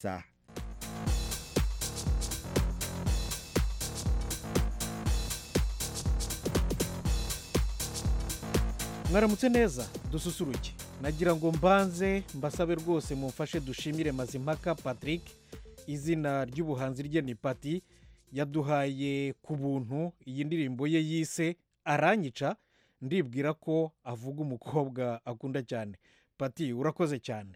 saha mwaramutse neza dususuruke nagira ngo mbanze mbasabe rwose mumfashe dushimire mazimpaka patrick izina ry'ubuhanzi rye ni pati yaduhaye ku buntu iyi ndirimbo ye yise aranyica ndibwira ko avuga umukobwa akunda cyane pati urakoze cyane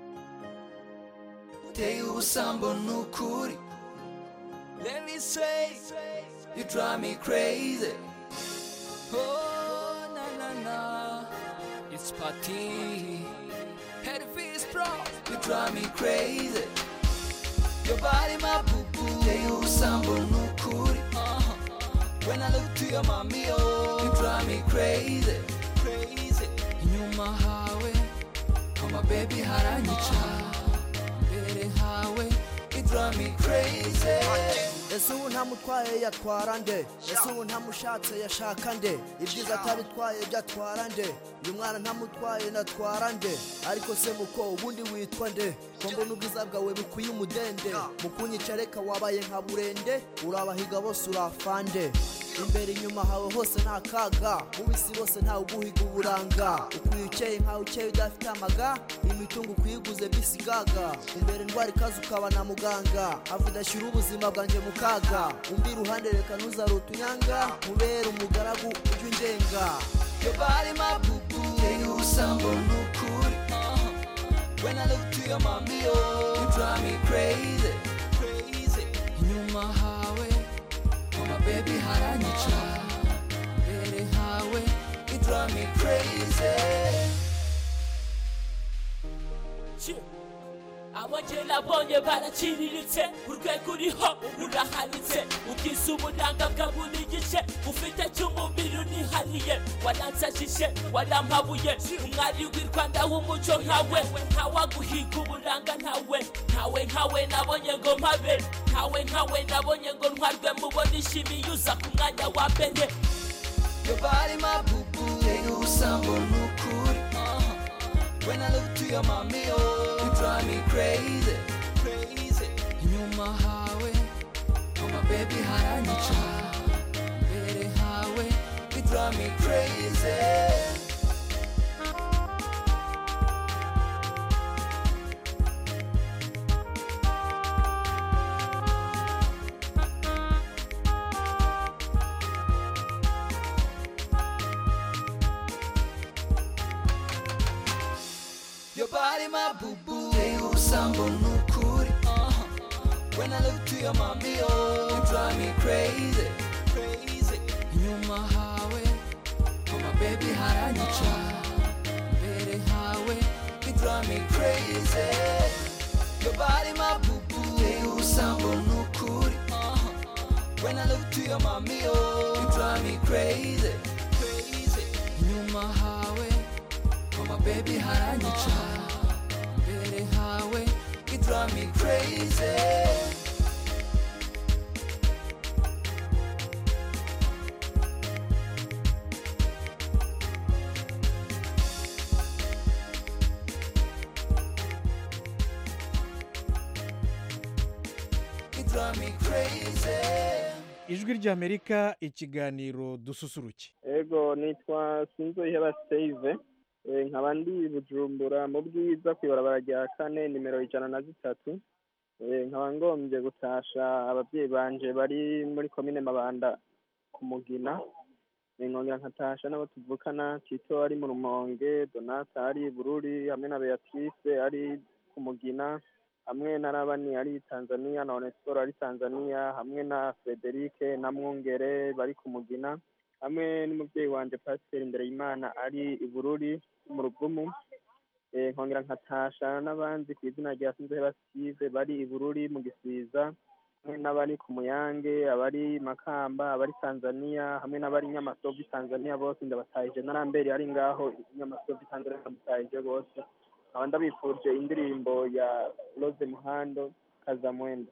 uteye ubusambo n'ukuri let me say you drive me crazy oh na na na it's party head face pro you drive me crazy your body my boo boo uteye ubusambo n'ukuri uh-huh. when I look to your mommy oh you drive me crazy crazy inyuma hawe mama baby haranyica mbere hawe you drive me crazy ese ubu ntamutwaye yatwara nde ese ubu ntamushatse yashaka nde ibyiza atabitwaye byatwara nde uyu mwana ntamutwaye natwara nde ariko se muko ubundi witwa nde ko mbona ubwiza bwawe bukwiye umudende mu kunyica reka wabaye nka burende urabahiga bose urafande imbere inyuma hawe hose nta kaga mu bisi bose ntawe uguhiga uburanga ukwiye ukeye nkawe ukeye udafite amaga imitungo ukuyiguze bisigaga imbere ndwara ikaze ukaba na muganga avuga ashyira ubuzima bwanjye mu kaga undi iruhande reka ntuzarute unyanga mubere umugaragu ujye ungenga Your body, my boo boo. Uteye ubusambo n'ukuri. Uh-huh. When I look to your mommy, oh, you drive me crazy, crazy. Inyuma hawe, mama baby haranyica. Mbere hawe, you drive me crazy. abo njye nabonye baraciriritse urwego uriho urahanitse ubwiza uburanga bwa buri gice ufite cy'umubiri unihariye waransajije warampabuye umwari w'i rwanda w'umuco nkawe ntawaguhiga uburanga ntawe ntawe nkawe nabonye ngo mpabe ntawe nkawe nabonye ngo ntwarwe mubona ishimiye uza ku mwanya wa mbere Your body, my boo boo. Uteye ubusambo n'ukuri. Uh-huh. When I look to your mommy, oh, you drive me crazy, crazy. Inyuma hawe, mama baby haranyica. Mbere hawe, you drive me crazy. Your body, my boo boo. Uteye ubusambo n'ukuri. Uh-huh. When I look to your mommy, oh, you drive me crazy, crazy. Inyuma hawe, mama baby haranyica. Mbere hawe, you drive me crazy. Your body, my boo boo. Uteye ubusambo n'ukuri. Uh-huh. When I look to your mommy, oh, you drive me crazy, crazy. Inyuma hawe, mama baby haranyica. Mbere hawe, you drive me crazy. You drive me crazy. ijwi ry'amerika ikiganiro dususuruke ego nitwa sinzoheba save Eh, nkaba ndi bujumbura mu bwiza ku ibarabara rya kane nimero ijana na zitatu Eh, nkaba ngombye gutasha ababyeyi banje bari muri komine mabanda ku mugina Eh, nkongera nkatasha n'abo tuvukana tito ari mu rumonge donata ari i bururi hamwe na beatrice ari ku mugina hamwe na rabani ari tanzania na onesiporo ari tanzania hamwe na frederike na mwungere bari ku mugina hamwe n'umubyeyi wanje pasiteri imbere y'imana ari i bururi mu rugumu Eh, nkongera nkatasha n'abandi ku izina rya sinzoheba steve bari i bururi mu gisiza hamwe n'abari ku muyange abari makamba abari tanzania hamwe n'abari nyamasovu tanzania bose ndabatahije na ramberi ari ngaho nyamasovu tanzania ndamutahije bose nkaba ndabifurije indirimbo ya rose muhando kazamwenda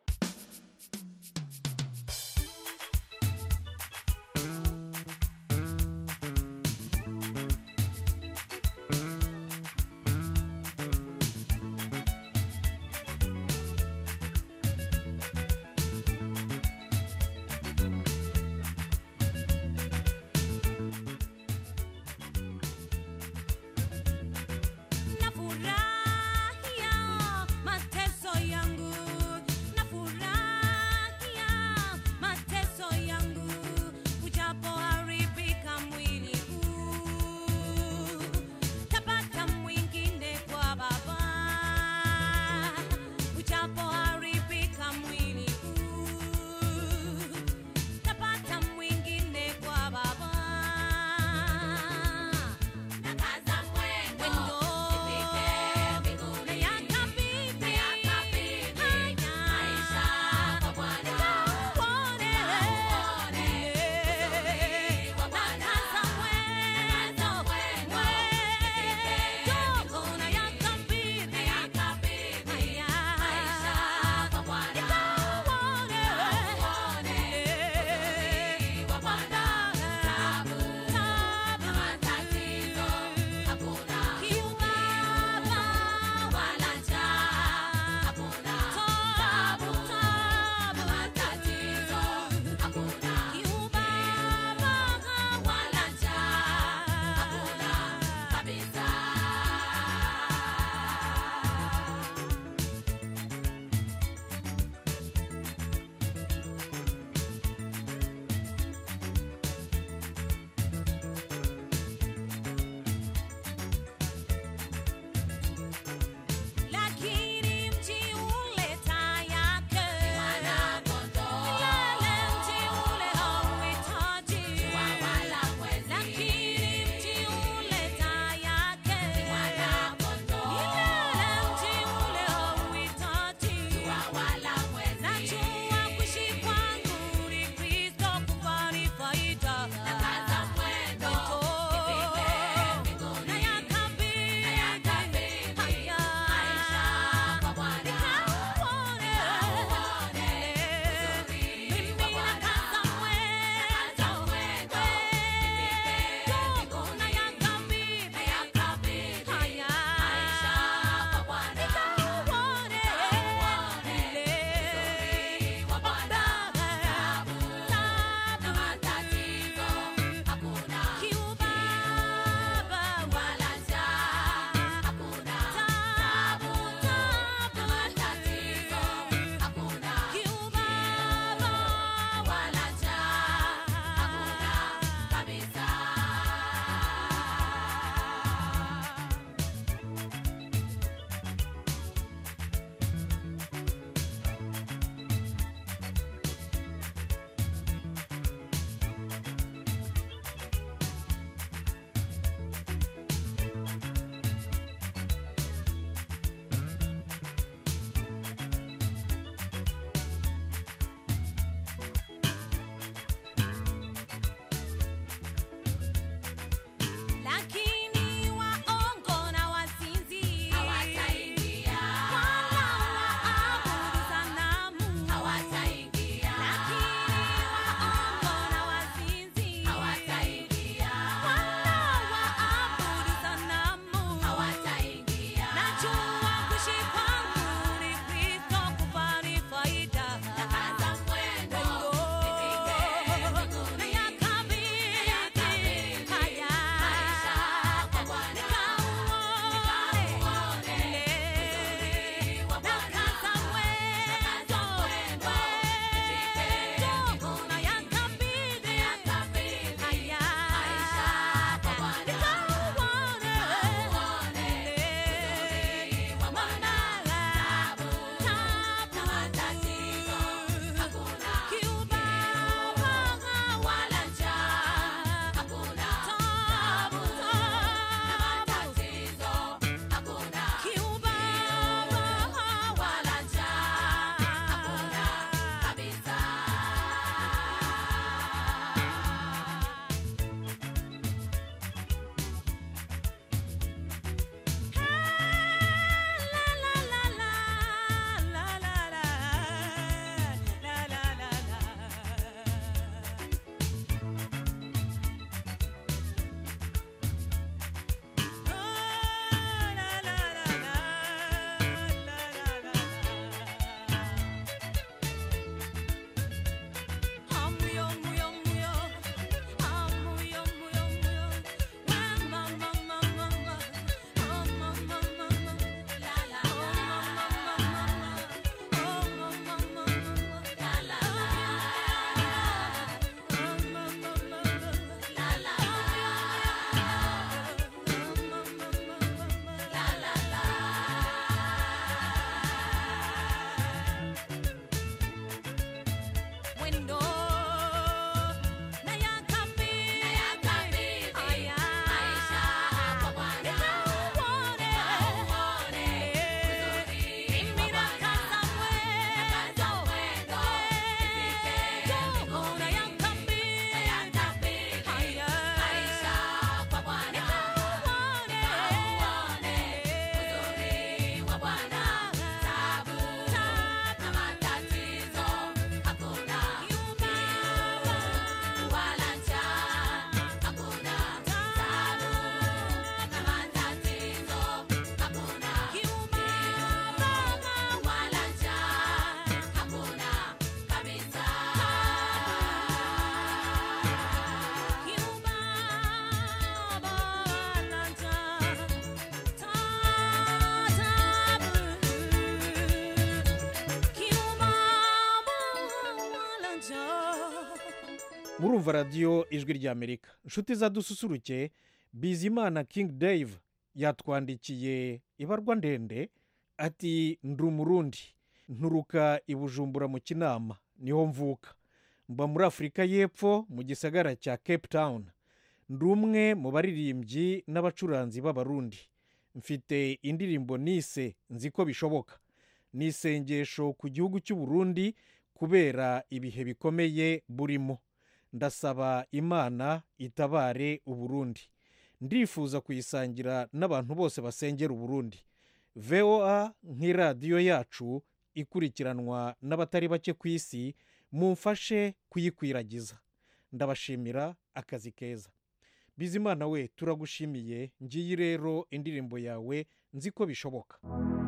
murumva radiyo ijwi ry'amerika inshuti zadususuruke bizimana king dave yatwandikiye ibarwa ndende ati ndi umurundi nturuka i bujumbura mu kinama niho mvuka mba muri afurika y'epfo mu gisagara cya cape town ndi umwe mu baririmbyi n'abacuranzi b'abarundi mfite indirimbo nise nzi ko bishoboka ni isengesho ku gihugu cy'u Burundi kubera ibihe bikomeye burimo ndasaba imana itabare uburundi ndifuza kuyisangira n'abantu bose basengera uburundi voa nk'iradiyo yacu ikurikiranwa n'abatari bake ku isi mumfashe kuyikwiragiza ndabashimira akazi keza bizimana we turagushimiye ngiyi rero indirimbo yawe nzi ko bishoboka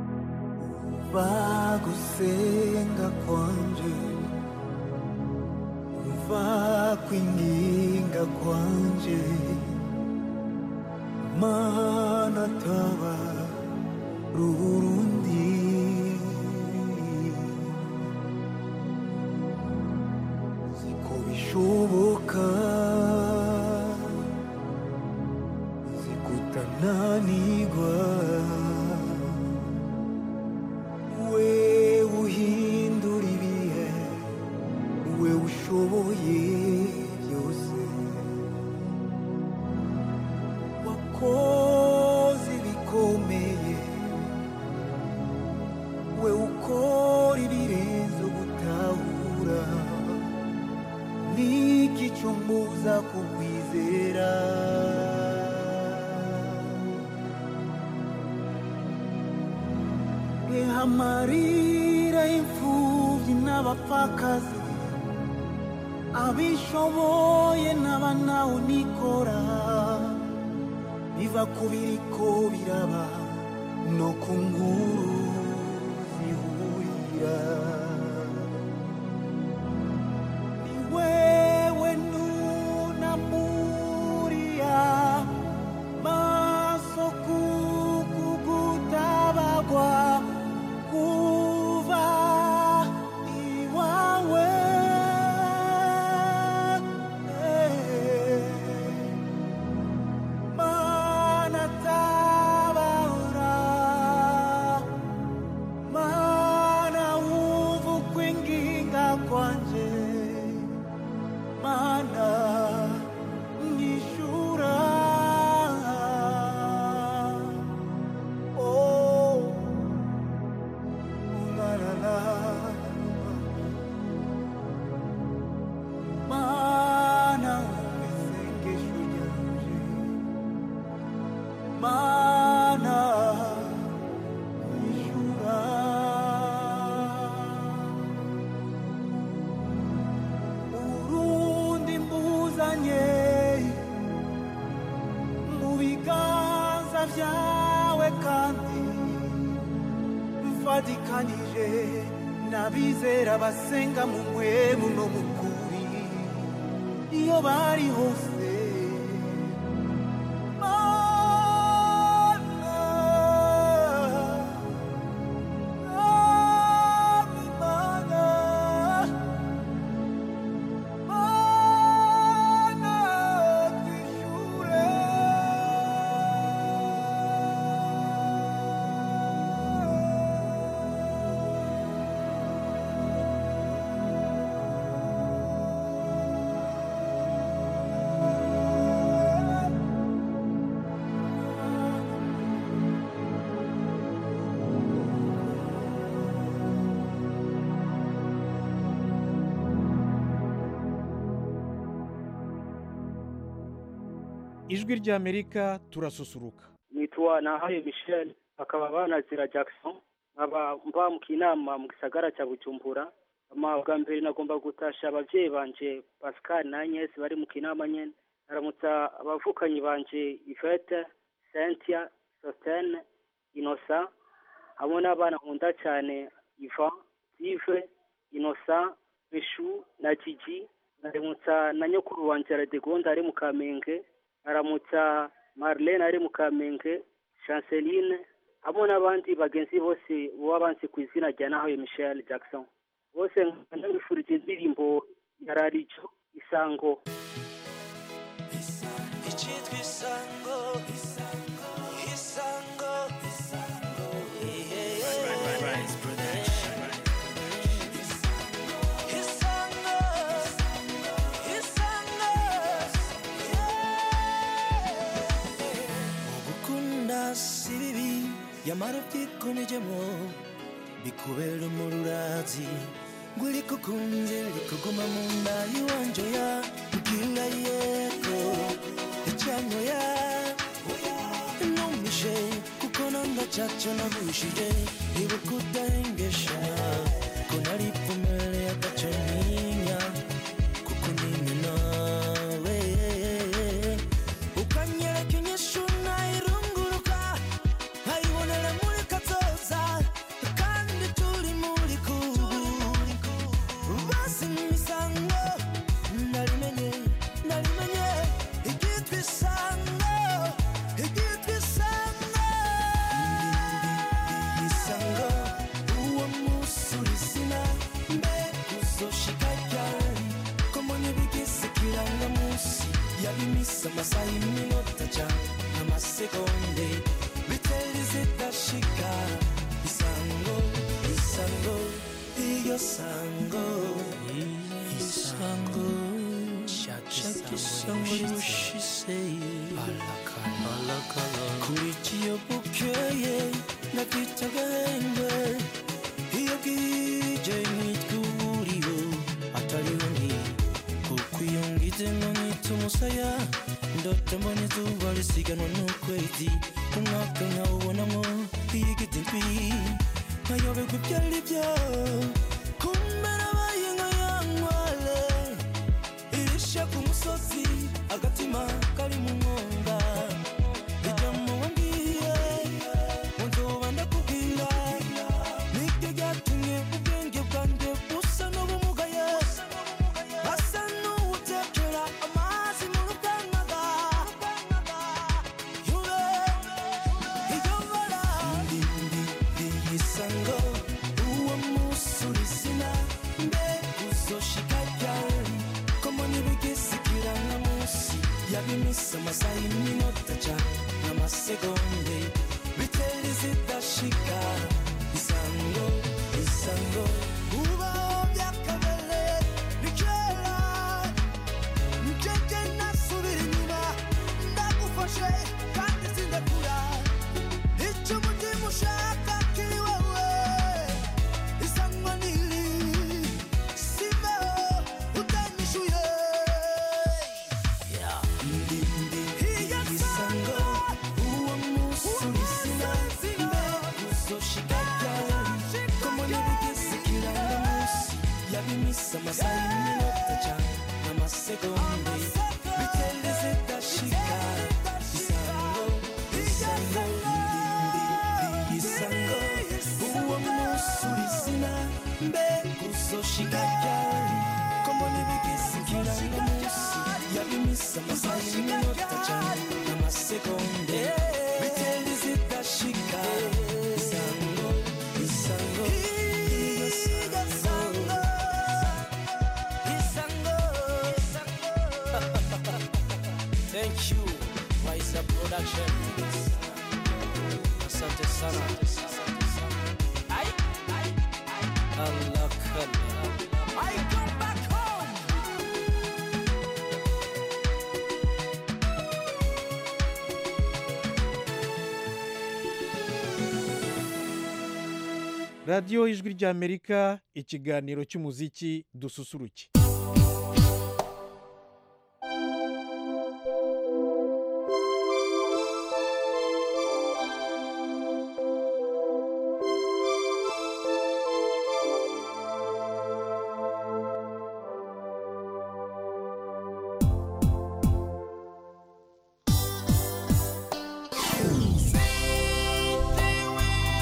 umva gusenga kwanje umva kwinginga kwanje mana taba rurundi ziko bishoboka zikutananirwa we uhindura ibihe we ushoboye byose wakoze ibikomeye we ukora ibirenze gutahura niki cyo mbuza kukwizera Eha amarira y'imfubyi n'abapfakazi abishoboye n'abanawe unikora biva ku biriko biraba no ku nkuru zihurira ni wewe nunamuriya maso kukugutabagwa kuva iwawe mana tabara mana wumva ukwinginga kwanje mana nyishura oh la la la mana wumva isengesho ryanje mana nyishura urundi mbuzanye mu biganza byawe kandi mfatikanije n'abizera basenga mu mwemu no mu kuri iyo bari hose Mana, Mana, Mana, twishure. ijwi ry'amerika turasusuruka nitwa nahaye michel akaba banazira jackson nkaba mba mu kinama mu gisagara cya bujumbura ama bwa mbere nagomba gutasha ababyeyi banje pascal na agnes bari mu kinama nyene aramutsa abavukanyi banje ivete cynthia sostene inosa hamwe n'abana nkunda cyane ivan steve inosa beshu na gigi aramutsa na nyokuru wanje radegonda ari mu kamenge aramutsa marlene ari mu kamenge chanceline hamwe n'abandi bagenzi bose baba banzi ku izina rya nahawe michel jackson bose ndabifurije indirimbo ya rarijo isango icyitwa isango isango isango isango isango ugukunda si bibi yamara ubyikomejemo bikubera umururazi ngo uriko ukunze rikuguma mu nda y'iwanje ya mbwira yego icyanyo ya numishe kuko nanga cyaco nagushije ibuka udahengesha ko nari pfumere agaco ntinya kuko nini nawe ukanyereka inyishu nayirunguruka nkayibonera muri katoza kandi turi muri kubu basi imisango narimenye narimenye ibyitwa isango ibyitwa isango isango uwo munsi urizina mbe uzoshika ryari ko mbona ibigize ikirangamunsi yabimisa amasaha y'iminota cyane amasegonde bitera zidashika isango isango iyo sango isango shaka isango rimushise kuri kiyo bukeye nakwita agahenge iyo bwije nitwa uburiro atariho nti kuko iyo ngize ngo nkita umusaya ndota mbona izuba risiganwa n'ukwezi umwaka nkawubonamo iyigiti ndwi nkayoberwa ibyo ari byo kumbe nabaye nka ya nkwale irishe ku musozi agatima kari mu mwonga ijya mu wambwiye ngo nzoba ndakubwira nibyo byatumye ubwenge bwanjye busa n'ubumugaye asa n'uwutekera amazi mu rukangaga yure iyo bara ndi ndi ndi isango uwo munsi urizina mbe uzoshika ryari ko mbona ibigize ikirangamunsi yabimisa amasaha y'iminota cyane n'amasegonde bitera zidashika isango isango ubaho byakabere ni kera njyewe nasubira inyuma ndagufashe kandi sindakura icyo umutima ushaka kiri wowe isango niri simeho utanyishuye ndi ndi isango uwo munsi urizina mbe uzoshika ryari ko mbona ibigize ikirangamunsi yabimisa amasaha y'iminota cyane n'amasegonde bitende zidashika isango isango ndi ndi isango uwo munsi urizina mbe uzoshika ryari ko mbona ibigize ikirangamunsi yabimisa amasaha y'iminota cyane n'amasegonde bitende zidashika isango isango iyo sango isango thank you Waisa production asante sana Ai, ai, ai. Allah kalla I come back home radiyo ijwi ry'amerika ikiganiro cy'umuziki dususuruke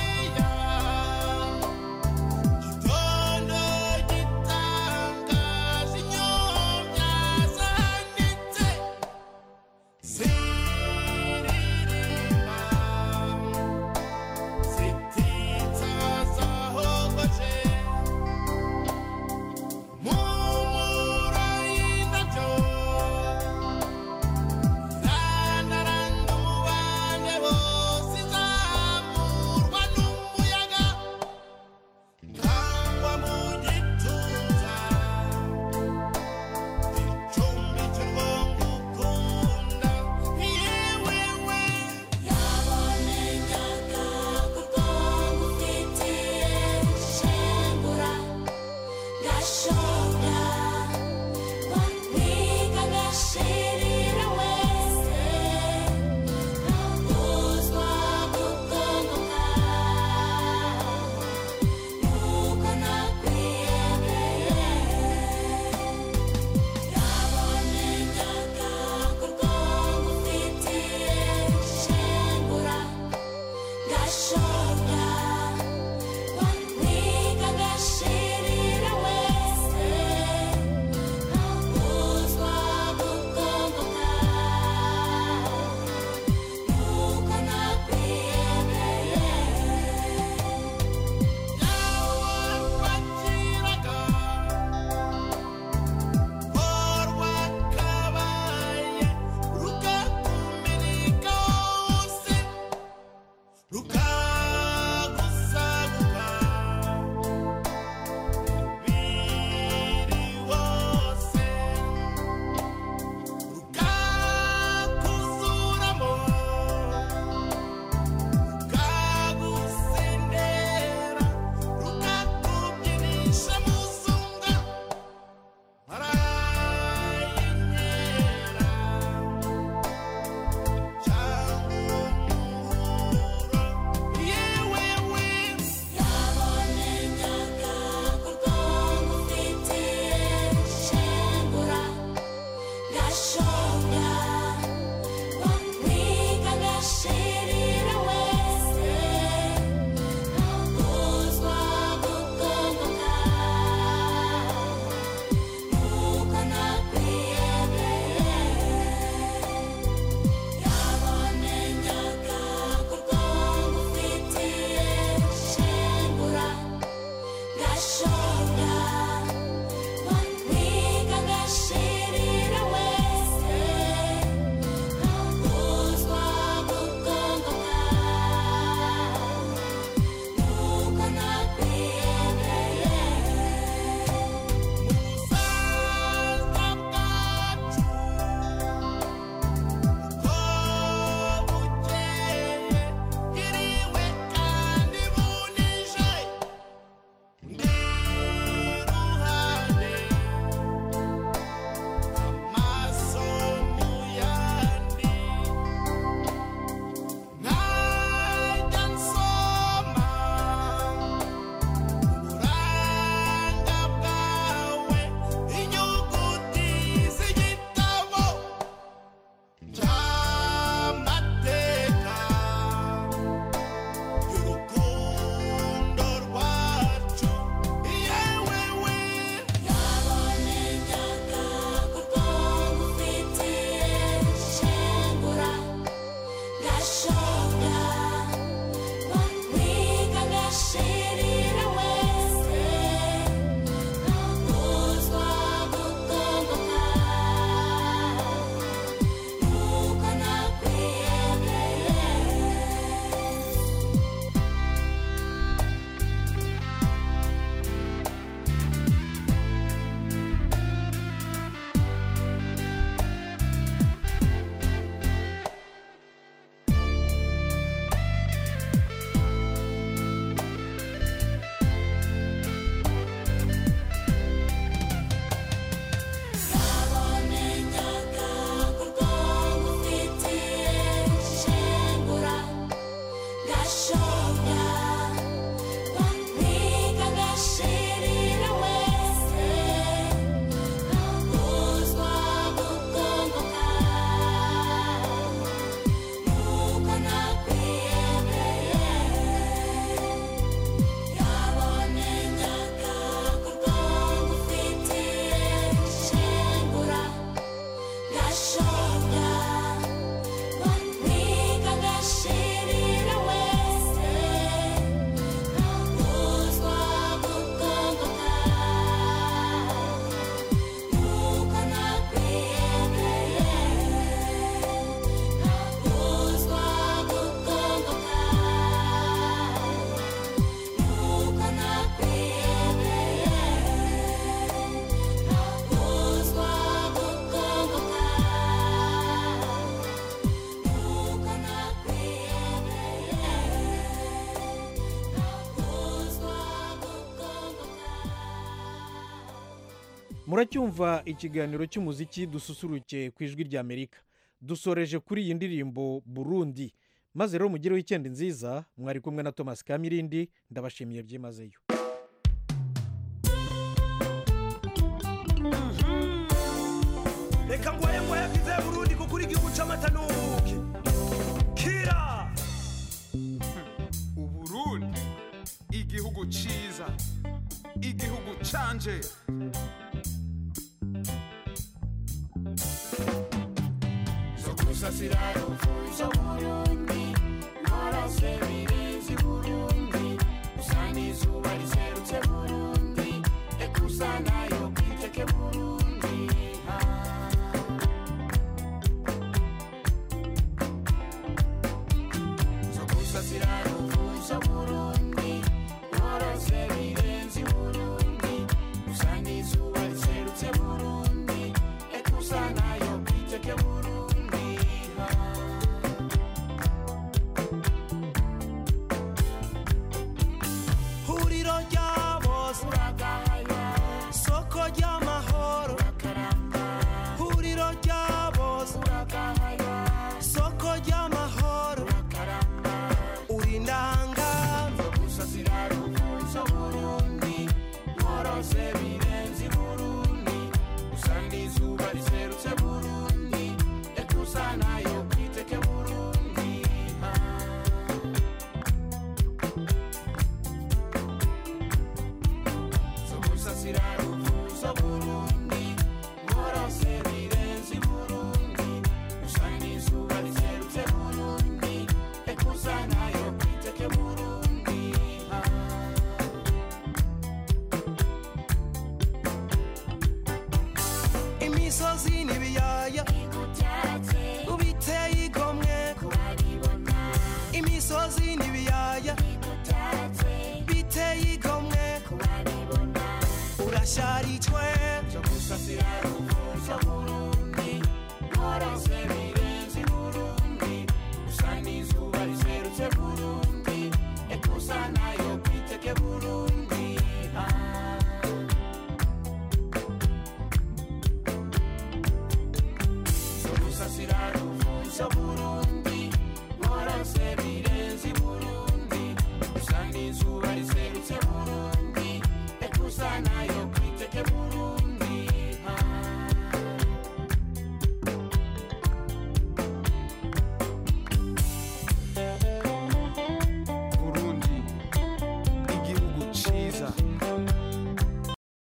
Gitondo gitanga gashoga waniga gashirira wese ntaguzwa gutongoka nuko nakwiyemeye yabonye ndagakorwa ngufitiye shengura gashoga waniga gashirira wese muracyumva ikiganiro cy'umuziki dususuruke ku ijwi ry'amerika dusoreje kuri iyi ndirimbo burundi maze rero mugire wikendi nziza mwari kumwe na thomas kamirindi ndabashimiye byimazeyo reka ngwaye ngwaye bwize burundi kuko uri igihugu c'amata n'ubuki kira uburundi igihugu ciza igihugu canje zo gusasira uvuza burundi nkorose birenze burundi usa n'izuba riserutse burundi ekusa nayo kwiteke burundi zo gusasira uvuza burundi nkorose birenze burundi usa n'izuba riserutse burundi ekusa nayo kwiteke burundi huriro rya bose soko ry'amahoro huriro rya bose soko ry'amahoro uri ndanga gusasira ruvuzo burundi nkorose birenze burundi usa n'izuba riserutse burundi ekusa nayo kwiteke burundi zo gusasira ruvuzo burundi nkorose birenze burundi usa n'izuba riserutse burundi ekusa nayo kwiteke burundi imisozi n'ibiyaya ubiteye igomwe imisozi n'ibiyaya biteye igomwe urasharijwe zo gusasira ruvuzo burundi nkorose birenze burundi usa n'izuba riserutse burundi ekusa nayo kwiteke burundi